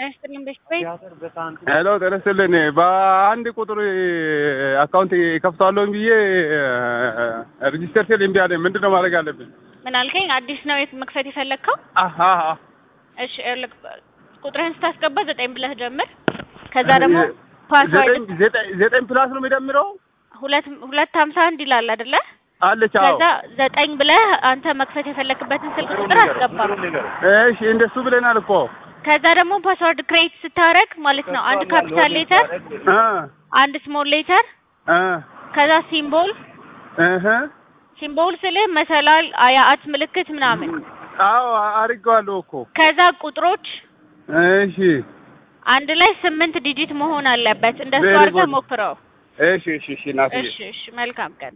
ጤና ቤት ቤት ሄሎ ጤና ይስጥልኝ። በአንድ ቁጥር አካውንት ከፍታለሁ ብዬ ሬጂስተር ስል እምቢ አለኝ። ምንድን ነው ማድረግ አለብኝ? ምን አልከኝ? አዲስ ነው የት መክፈት የፈለግከው? አሀ እሺ ይኸውልህ ቁጥርህን ስታስገባ ዘጠኝ ብለህ ጀምር። ከዛ ደግሞ ፓስዋርድ ዘጠኝ ዘጠኝ ዘጠኝ ፕላስ ነው የሚደምረው ሁለት ሁለት ሀምሳ አንድ ይላል አይደለ? አለች። አዎ ከዛ ዘጠኝ ብለህ አንተ መክፈት የፈለክበትን ስልክ ቁጥር አስገባ። እሺ እንደሱ ብለናል እኮ ከዛ ደግሞ ፓስዋርድ ክሬት ስታረግ ማለት ነው አንድ ካፒታል ሌተር፣ እ አንድ ስሞል ሌተር፣ እ ከዛ ሲምቦል እህ ሲምቦል ስልህ መሰላል፣ አያት ምልክት ምናምን፣ አዎ አድርጌዋለሁ እኮ ከዛ ቁጥሮች እሺ አንድ ላይ ስምንት ዲጂት መሆን አለበት። እንደሱ Very አድርገህ good. ሞክረው። እሺ እሺ እሺ እናትዬ እሺ እሺ፣ መልካም ቀን